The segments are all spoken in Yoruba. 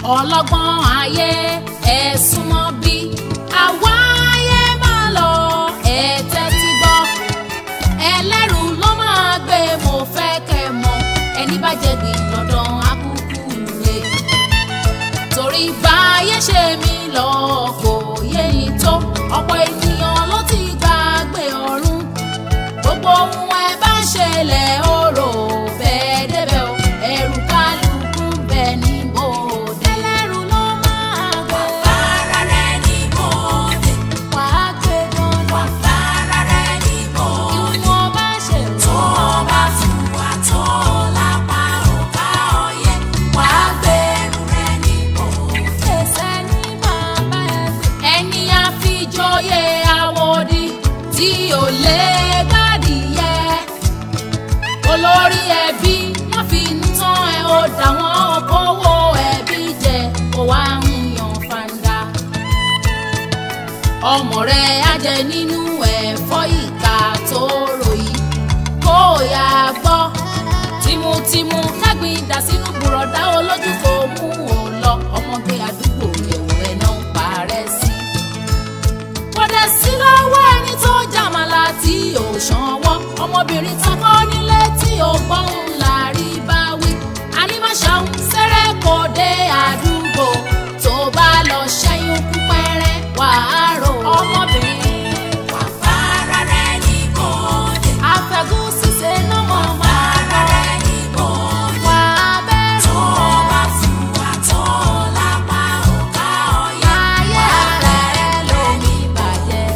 ọlọ́gbọ́n ayé ẹ súnmọ́ bí àwa ayé máa lọ ẹ tẹ́tí gbọ́ ẹlẹ́rù ló máa gbé mo fẹ́ kẹ́ mọ̀ ẹni bá jẹ gbìn dandan akúkú rè torí báyé ṣe mí lọ kò yé ni tó ọ̀pọ̀ ènìyàn ló ti gbàgbé ọ̀run gbogbo ohun ẹ bá ṣẹlẹ̀ ó rò bẹ́ẹ̀ débẹ̀ o ẹ̀rù kálukú bẹ̀ ní bòde. ẹlẹ́rù ló máa gbé. Fara rẹ̀ ní bòde, wàá gbé dandan. fara rẹ̀ ní bòde. ìwọ̀n bá ṣe Tó bá fún wa tó lápá ọ̀ká ọyẹ, wàá gbẹ̀rù rẹ̀ ní bòde. ẹsẹ̀ ní bàbá ẹ̀ gbé. ẹni àfijọ́yé àwòdì tí ò lè gbádìyẹ olórí ẹbí wọn fi inú tán ẹ ó dà wọn kówó ẹbí jẹ kó wá ń yan fanda ọmọ rẹ á jẹ nínú ẹ̀fọ́ ìka tó ròyìn kó o yà gbọ́ tìmùtìmù kágbìn dà sínú bùrọ̀dá olójú kò mú o lọ ọmọge àdúgbò ẹ̀wù ẹ̀ náà ń parẹ́ sí. kọ́dẹ̀ sí lọ́wọ́ ẹni tó jàmàlà tí ò ṣanwọ́ ọmọbìnrin tó kọ́ nílé tí ò gbọ́n ńlá rí bá wí. ànímọ̀ṣàún sẹ́rẹ̀ kò dé àdúgbò tó bá lọ ṣẹ́yún kú pẹ́rẹ́ wàá rò ọmọbìnrin. Fara rẹ̀ ní bòde, àfẹ́gùn ṣíṣe náà mọ̀ máa fara rẹ̀ ní bòde. wà á bẹ̀rù. Tó bá fún wa tó lápá ọ̀ká ọyẹ, ayé ara ẹ ló ní bàjẹ́.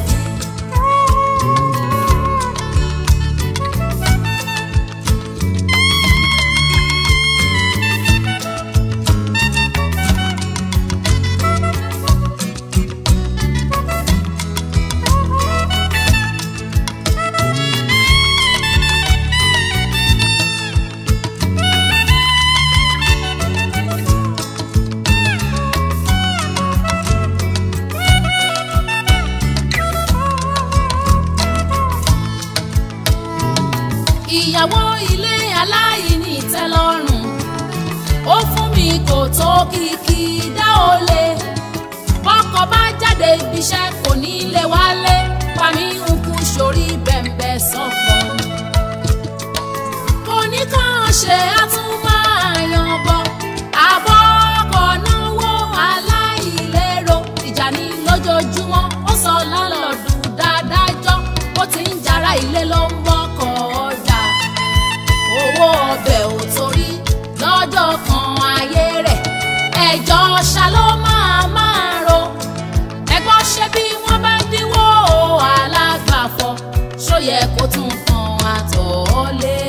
ìyàwó ilé aláìní ìtẹ́lọ́rùn ó fún mi kò tó kìkì dá o lè bọ́kọ bá jáde ibiṣẹ́ kò ní lè wálé pàmí ń kú sórí bẹ̀m̀bẹ̀ sọ̀fọ̀ kò ní kàn ṣe àtúmọ̀yàn bọ̀ àbọ̀ ọkọ̀ náwó aláìlérò ìjà ní lójoojúmọ́ ó sọ lálọ́dún dáadájọ́ ó ti ń jara ilé ló ń bọ́kọ̀ ọjà owó ọbẹ̀ ò torí lọ́jọ́ kan ayé rẹ̀ ẹjọ́ ṣá ló máa máa ro ẹgbọ́n ṣe bí wọ́n bá ń dínwó alágbàfọ̀ ṣó yẹ kó tún kan àtọ̀ lé.